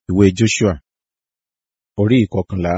ìwé Joshua orí ìkọkànlá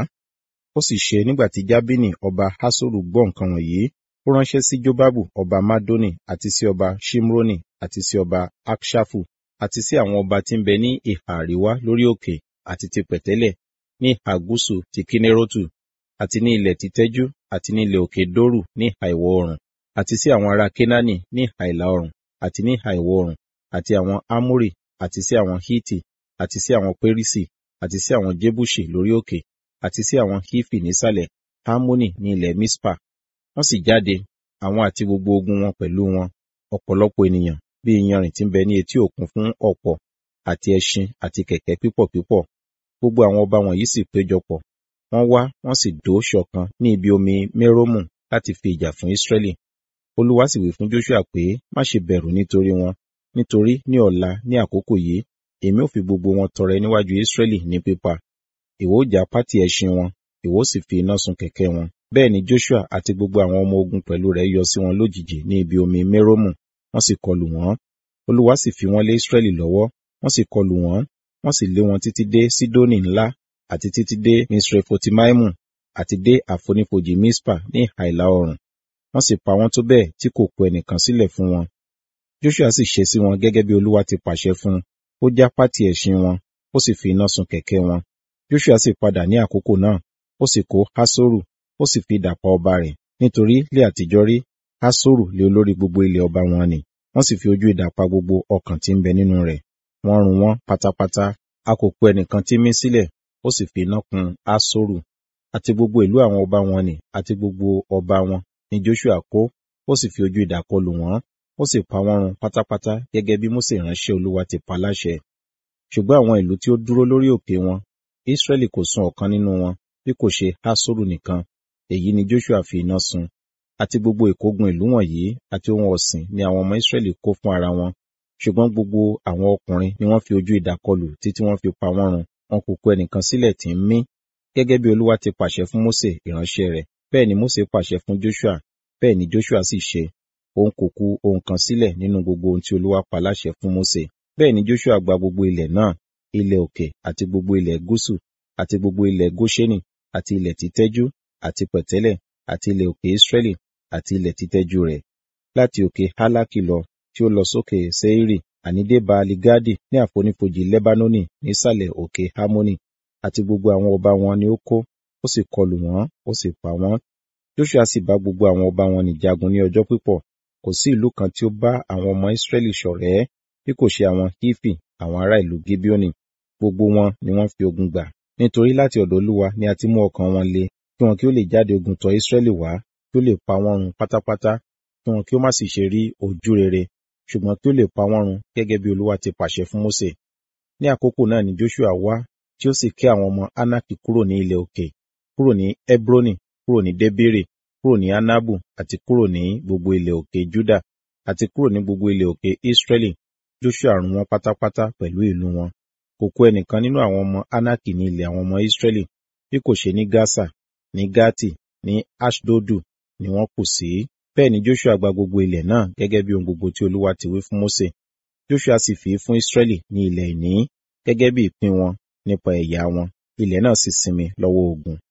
ó sì ṣe nígbà tí jábínì ọba hásórù gbọ́ nǹkan wọ̀nyí ó ránṣẹ́ sí jóbábù ọba mádónì àti sí ọba ṣimroni àti sí ọba akṣafu àti sí àwọn ọba tí ń bẹ ní ìhà àríwá lórí òkè àti ti pẹ̀tẹ́lẹ̀ ní ìhà gúúsù ti kínérótù àti ní ilẹ̀ títẹ́jú àti ní ilẹ̀ òkè dórù ní ìhà ìwọ̀ oòrùn àti sí àwọn ará kénáánì ní ìhà ìlà oòrùn àti ní ìhà ìwọ̀ oòrùn àti àwọn ámórì àti sí àwọn hítì àti sí àwọn pérísì àti sí àwọn jébùṣì lórí òkè àti sí àwọn hífì nísàlẹ̀ hámónì ní ilẹ̀ mispa wọ́n sì jáde àwọn àti gbogbo ogun wọn pẹ̀lú wọn ọ̀pọ̀lọpọ̀ ènìyàn bí iyanrìn tí ń bẹ ní etí òkun fún ọ̀pọ̀ àti ẹṣin àti kẹ̀kẹ́ pípọ̀ pípọ̀ gbogbo àwọn ọba wọ̀nyí sì péjọpọ̀ wọ́n wá wọ́n sì dó ṣọ̀kan ní ibi omi mérómù láti fi ìjà fún Ísírẹ́lì olúwa sì wí fún Joshua pé má ṣe bẹ̀rù nítorí wọn nítorí ní ọ̀la ní àkókò yìí èmi ò fi gbogbo wọn tọrẹ níwájú Ísírẹ́lì ní pípa ìwọ ó já pátì ẹṣin wọn ìwọ ó sì fi iná sun kẹ̀kẹ́ wọn bẹ́ẹ̀ ni Joshua àti gbogbo àwọn ọmọ ogun pẹ̀lú rẹ̀ yọ sí wọn lójijì ní ibi omi mérómù wọ́n sì kọlù wọ́n olúwa sì fi wọ́n lé Ísírẹ́lì lọ́wọ́ wọ́n sì kọlù wọ́n wọ́n sì lé wọn títí dé Sídónì ńlá àti títí dé Misrefotimaimu àti dé àfonífojì Mispa ní ìhà ìlà oòrùn wọ́n sì pa wọ́n tó bẹ́ẹ̀ tí kò kù ẹnìkan sílẹ̀ fún wọn Joshua sì ṣe sí wọn gẹ́gẹ́ bí olúwa ti pàṣẹ fún un ó já pátì ẹṣin wọn ó sì fi iná sun kẹ̀kẹ́ wọn Joshua sì padà ní àkókò náà ó sì kó Hasoru ó sì fi idà pa ọba rẹ̀ nítorí lé àtijọ́ rí Hasoru lé olórí gbogbo ilẹ̀ ọba wọn ni wọ́n sì fi ojú idà pa gbogbo ọkàn tí ń bẹ nínú rẹ̀ wọ́n run wọ́n pátápátá a kò kù ẹnìkan tí mí sílẹ̀ ó sì fi iná kun Hasoru àti gbogbo ìlú àwọn ọba wọn ni àti gbogbo ọba wọn ni Joshua kó ó sì fi ojú idà kọlù wọ́n ó sì pa wọ́n run pátápátá gẹ́gẹ́ bí Mósè ìránṣẹ́ Olúwa ti pa láṣẹ ṣùgbọ́n àwọn ìlú tí ó dúró lórí òkè wọn Israẹli kò sun ọ̀kan nínú wọn bí kò ṣe Hasoru nìkan èyí ni Joshua fi iná sun àti gbogbo ìkógun ìlú wọ̀nyí àti ohun ọ̀sìn ni àwọn ọmọ Israẹli kó fún ara wọn ṣùgbọ́n gbogbo àwọn ọkùnrin ni wọ́n fi ojú idà kọlù títí wọ́n fi pa wọ́n run wọn kò kù ẹnìkan sílẹ̀ tí ń mí gẹ́gẹ́ bí Olúwa ti pàṣẹ fún Mósè ìránṣẹ́ rẹ̀ bẹ́ẹ̀ ni Mósè pàṣẹ fún Joshua bẹ́ẹ̀ ni Joshua sì ṣe òun kò kù ohun kan sílẹ̀ nínú gbogbo ohun tí Olúwa pa láṣẹ fún Mósè bẹ́ẹ̀ ni Joshua gba gbogbo ilẹ̀ náà ilẹ̀ òkè àti gbogbo ilẹ̀ gúúsù àti gbogbo ilẹ̀ Góṣẹ́nì àti ilẹ̀ títẹ́jú àti pẹ̀tẹ́lẹ̀ àti ilẹ̀ òkè Israẹli àti ilẹ̀ títẹ́jú rẹ̀ láti òkè Hálákì lọ tí ó lọ sókè Seiri àní dé Baali Gadi ní àfonífojì Lebanoni nísàlẹ̀ òkè Hamoni àti gbogbo àwọn ọba wọn ni ó kó ó sì kọlù wọ́n ó sì pa wọ́n Joshua sì bá gbogbo àwọn ọba wọn ní jagun ní ọjọ́ pípọ̀ kò sí ìlú kan tí ó bá àwọn ọmọ Israẹli ṣọ̀rẹ́ bí kò ṣe àwọn Hifi àwọn ará ìlú Gibeoni gbogbo wọn ni wọ́n fi ogun gbà nítorí láti ọ̀dọ̀ Olúwa ni a ti mú ọkàn wọn le kí wọn kí ó lè jáde ogun tọ̀ Israẹli wá kí ó lè pa wọ́n run pátápátá kí wọn kí ó má sì ṣe rí ojú rere ṣùgbọ́n kí ó lè pa wọ́n run gẹ́gẹ́ bí Olúwa ti pàṣẹ fún Mósè ní àkókò náà ni Joshua wá tí ó sì ké àwọn ọmọ Anaki kúrò ní ilẹ̀ òkè kúrò ní Hebroni kúrò ní Debiri kúrò ní Anabu àti kúrò ní gbogbo ilẹ̀ òkè Juda àti kúrò ní gbogbo ilẹ̀ òkè Israẹli Joshua run wọn pátápátá pẹ̀lú ìlú wọn kò kù ẹnìkan nínú àwọn ọmọ Anaki ní ilẹ̀ àwọn ọmọ Israẹli bí kò ṣe ní Gasa ní Gati ní Ashdodu ni wọ́n kù sí bẹ́ẹ̀ ni Joshua gba gbogbo ilẹ̀ náà gẹ́gẹ́ bí ohun gbogbo tí Olúwa ti wí fún Mósè Joshua sì fi fún Israẹli ní ilẹ̀ ìní gẹ́gẹ́ bí ìpín wọn nípa ẹ̀yà wọn ilẹ̀ náà sì sinmi lọ́wọ́ ogun